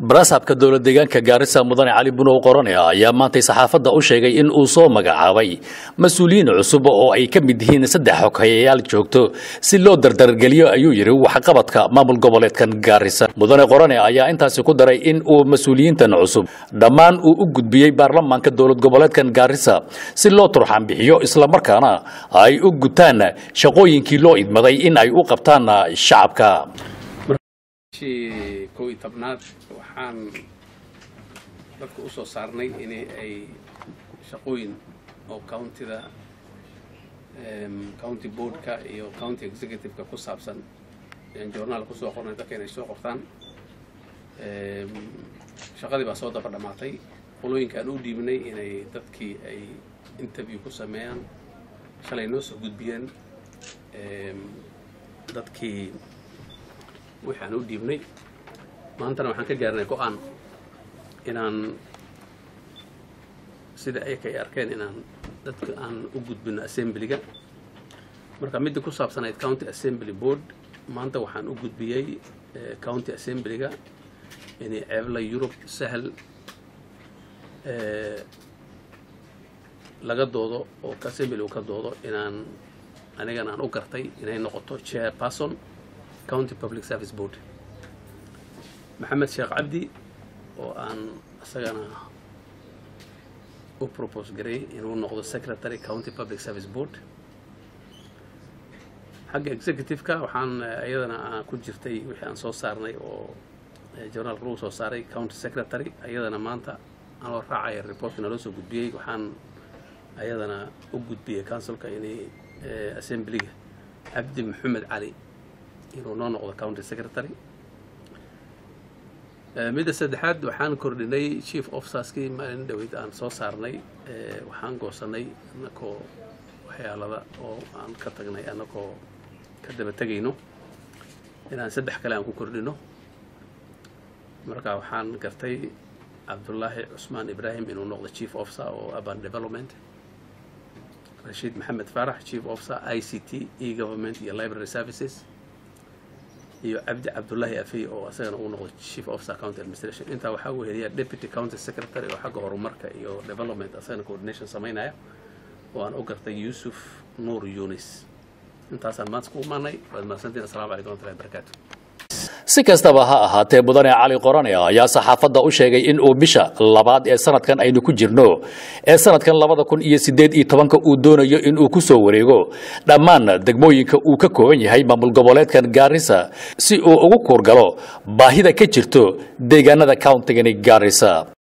baraasabka dowlad deegaanka gaarisa mudane cali bunow qorane ayaa maantay saxaafadda u sheegay in uu soo magacaabay mas-uuliyiin cusub oo ay ka mid yihiin saddex xoghayayaal joogto si loo dardargeliyo ayuu yidhi waxqabadka maamul goboleedkan gaarisa mudane qorane ayaa intaasi ku daray in uu mas-uuliyiintan cusub dhammaan uu u gudbiyey baarlamaanka dowlad goboleedkan gaarisa si loo turxan bixiyo islamarkaana ay u gutaan shaqooyinkii loo idmaday in ay u qabtaan shacabka bishii kow iyo tobnaad waxaan dadka u soo saarnay in ay shaqooyin oo countida county boardka iyo county executive-ka ku saabsan ayaan journaal kusoo qornay dadka inay soo qortaan shaqadii baa soo daba dhammaatay qolooyinka aan u dhiibnay inay dadkii ay interview ku sameeyaan shalay noo soo gudbiyeen dadkii wixii aan u dhiibnay maantana waxaan ka gaarnay go-aan inaan sida ayaka ay arkeen inaan dadka aan u gudbino assemblyga marka midda ku saabsanayd county assembly board maanta waxaan u gudbiyey county assemblyga inay ceebla yurub sahal laga doodo oo assembly uu ka doodo inaan anigana aan u gartay inay noqoto chair person county public service board maxamed sheekh cabdi oo aan isagana u propose garay inuu noqdo secretary county public service board xagga executive-ka waxaan iyadana ku jirtay wixii aan soo saarnay oo journaalka lagu soo saaray county secretary iyadana maanta anoo raacaya reportka naloo soo gudbiyey waxaan ayadana u gudbiyey councilka inay assemblyga cabdi maxamed cali inuu noo noqdo county secretary midda saddexaad waxaan kordhinay chief officerskii maalin dhaweyd aan soo saarnay waxaan goosanay anakoo waxyaalada oo aan ka tagnay anakoo ka daba tegayno inaan saddex kale aan ku kordhino marka waxaan gartay cabdullaahi cusmaan ibraahim inuu noqdo chief officer oo urban development rashiid maxamed faarax chief officer i c t e government iyo library services iyo cabdi cabdullaahi afey oo asagana uu noqdo chief officer county administration intaa waxaa uu heliyaa deputy county secretary oo xagga horumarka iyo development asagana coordination samaynaya oo aan u gartay yuusuf nuur yunis intaasaan maanta ku imaanay waad mahadsantiin assalamu calaykum warahmatullahi wabarakaatu si kastaba ha ahaatee mudane cali qorane ayaa saxaafadda u sheegay in uu bisha labaad ee sanadkan aynu ku jirno ee sanadkan labada kun iyo siddeed iyo tobanka uu doonayo in uu ku soo wareego dhammaan degmooyinka uu ka kooban yahay maamul goboleedkan gaarisa si uu ugu kuurgalo baahida ka jirto deegaanada countigani gaarisa